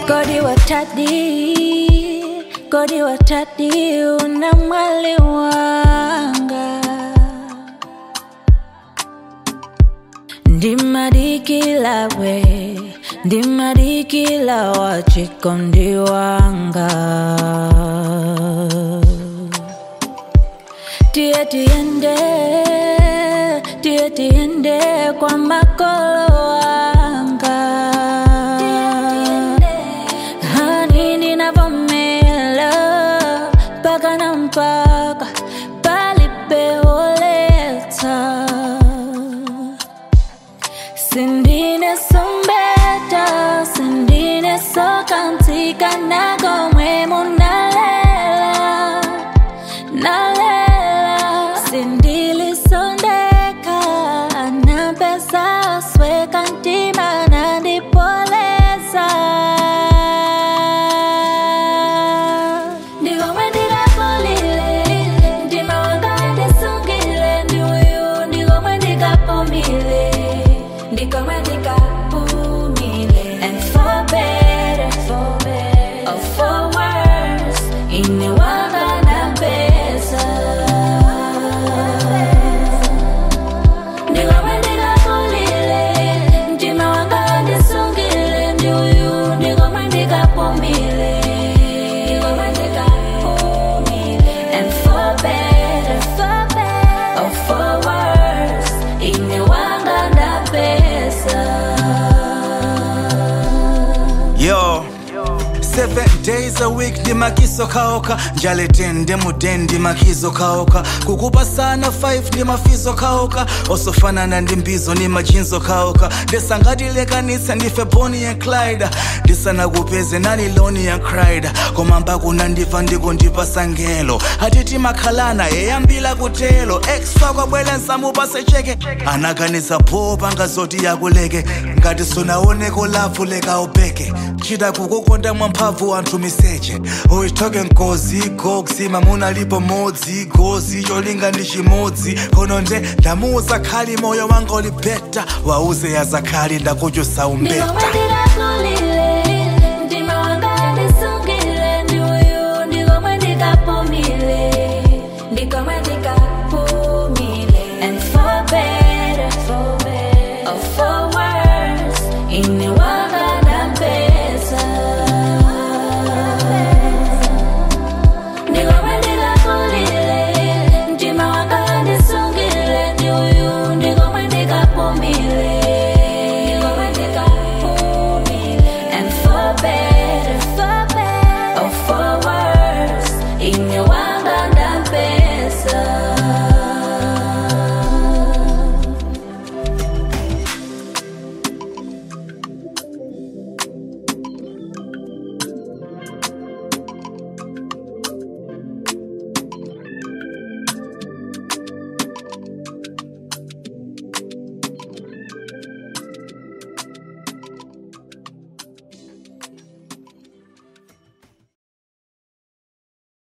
Godi watadi, godi watadi, una mwali wanga. Ndimadikila we, ndimadikila wachikondi wanga. Tie tiende, tie tiende kwa makolo wanga. Hani ninavomela mpaka na mpaka palipeoleta Sindine sombeta, sindine sokantika nagomwe munalela, nalela. Sindili sondeka, anapesa sweka ntima nandipoleza. Ndigomwe ndikapolile, ntima wanga ndisungile, ndiuyu ndigomwe ndikapumile, ndigomwe ndikapumile. And for better, for better, or for worse, ine wanga na pesa. Ndigomwe ndikapolile, ntima wanga ndisungile, ndiuyu ndigomwe ndikapumile, ndigomwe ndikapumile. And for better, for better, or for worse, ine wanga na pesa. Yo, seven days a week ndimakiso kaoka njale 10 ndemu10 ndimakizo kaoka kukupa sana 5 ndimafizo kaoka osofanana ndi mbizo ni majinzo kaoka ndesangatilekanitsa ndife boni ya clyde ndisanakupeze nani loni ya cride koma mbakuna ndiva ndiko ndipasangelo atiti makhalana yeyambila kutelo exfa kwabwele nsamupase cheke anaganiza pho pangazoti yakuleke ngati sunaoneko lavu lekaubheke chita kukukonda mwamphamvu anthu miseche uyithoke nkozi goksi mamuna lipo modzi gozi cholinga ndi chimodzi kono nde ndamuuza khali moyo wanga ulibeta wauze yazakhali ndakuchusa umbeta Ndigomwe ndikakulile, ndima wanga ndisungile, ndiuyu ndigomwe ndikapumile, ndigomwe ndikapumile. And for better, for better, or for worse, ine wanga